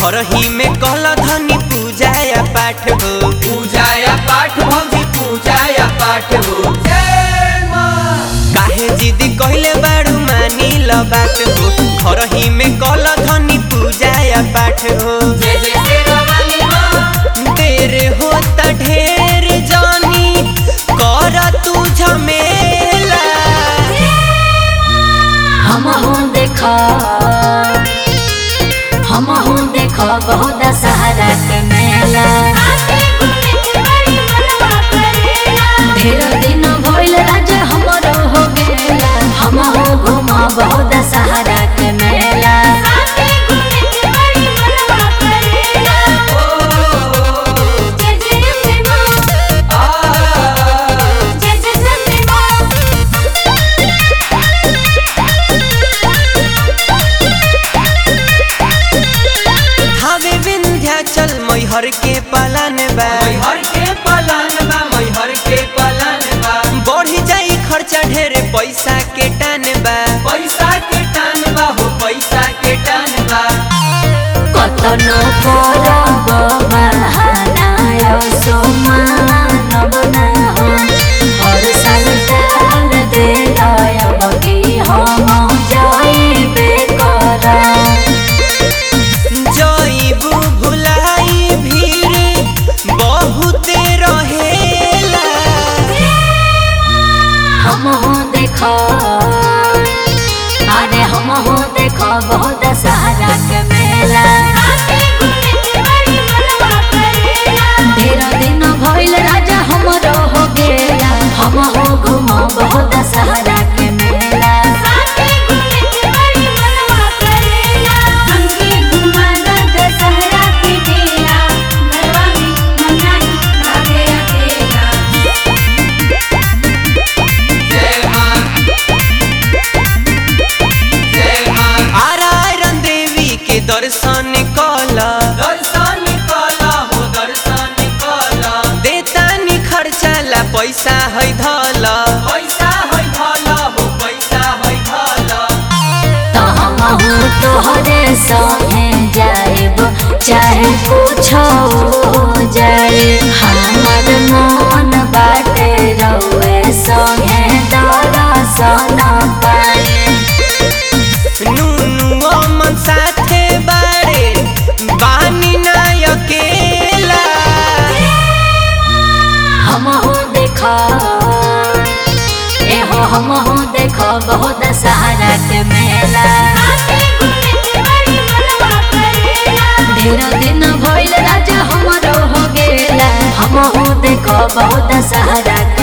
घरही में कहला धनी पूजा या पाठ हो पूजा या पाठ भौजी पूजा या पाठ हो जय माँ काहे जिदी कहले बाड़ू मानी ल बात हो घरही में कहला धनी पूजा या पाठ हो जय जय शेरावाली माँ देर होता ढेर जानी कर तू झमेला हम हूँ देखो हम हूँ देखो बहुत सहारा के मेला ढेर दिन भइल राजा हमरो हो गेला हम हूँ घूमा बहुत सहारा के मेला हवे विंध्याचल मैहर के पालन बा मैहर के पलान बा मैहर के पलान बा बढ़ी जाई खर्चा ढेर पैसा के टान बा पैसा के टान बा हो पैसा के टान बा কতনো পরব বাহানায় সমানব না হর সাল তাল দেলয় বকি হম যাইবে করা जईबू भुलाई भीड़ बहुते रहेला हम हो देखो अरे हम हो देखो बहुत सहारा के मेला ढेर दिन भइल राजा हमरो हो गेला हम हो घुमा बहुत सहारा के मेला जय माँ जय माँ आरायरन देवी के दर्शन कला दर्शन कला हो दर्शन कला देतानी खर्चा ला पैसा है धला पैसा है भला हो पैसा है भला तो हम हूँ तोहरे संगे जाएब चाहे कुछ हो जाए हमर मन बाटे रहुए संगे दर्शन पाए नूनू अमन साथे बारे बानी ना अकेला हम हूँ देखो एहो हम हूँ देखो बहुत सहारा के मेला ढेर दिन भइल राजा हमरो हो गेला हम हूँ देखो बहुत सहारा